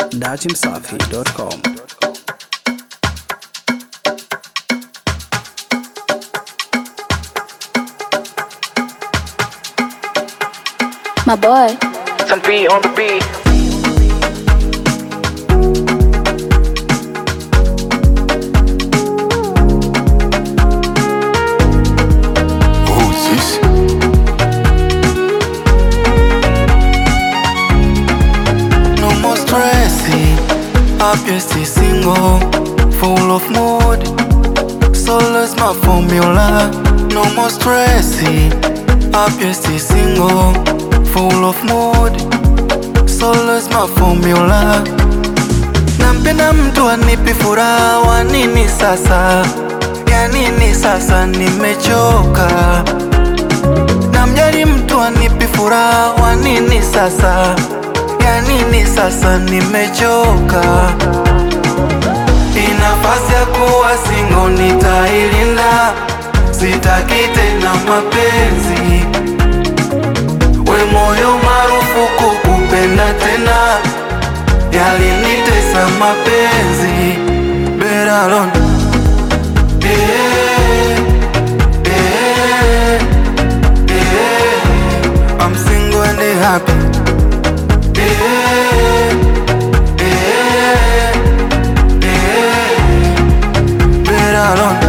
datimsafi.com. My boy. Some beat on the beat. Who's this? No more stressing, obviously single, full of mood. Solo's my formula. No more stressing, obviously single, full of mood. Solo's my formula. Nampenda mtu anipi furaha, wa nini sasa? Ya nini sasa? Nimechoka. Namjali mtu anipi furaha, wa nini sasa? Ya nini sasa? Nimechoka. Hii nafasi ya kuwa singo nitailinda, sitaki tena mapenzi. We moyo marufuku kupenda tena, yalinitesa mapenzi. Better alone. Yeah, yeah, yeah. I'm single and happy. Yeah, yeah, yeah. Better alone.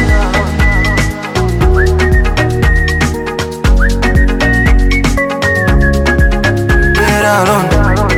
Better alone.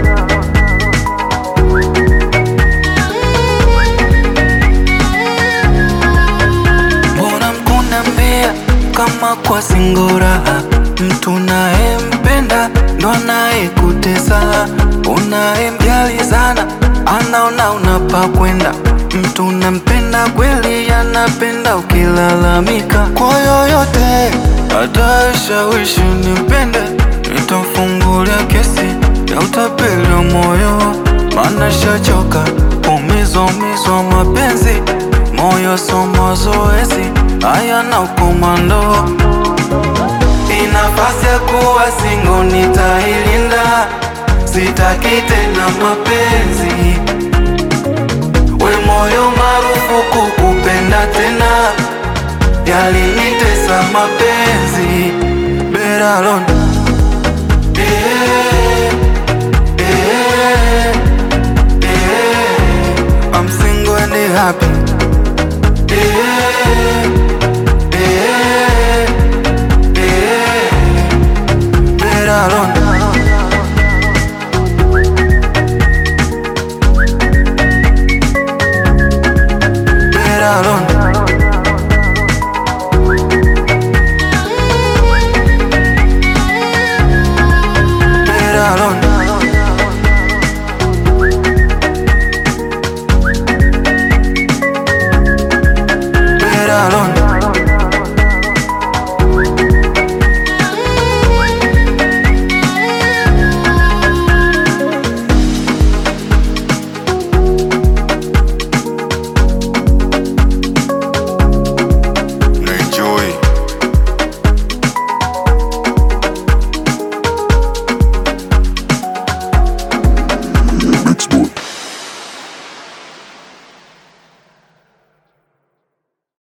Mbona mkunambia kama kwa singora mtu unayempenda ndo anayekutesa, unayemjali sana anaona unapa kwenda. Mtu unampenda kweli, anapenda ukilalamika kwa yoyote, hata shawishi nimpende, nitamfungulia kesi ya utapeli wa moyo, maana shachoka umizwa umizwa mapenzi moyo so mazoezi haya na ukomando. Hii nafasi ya kuwa singo nitailinda, sitaki tena mapenzi. We moyo marufuku kupenda tena, yalinitesa mapenzi. Better alone.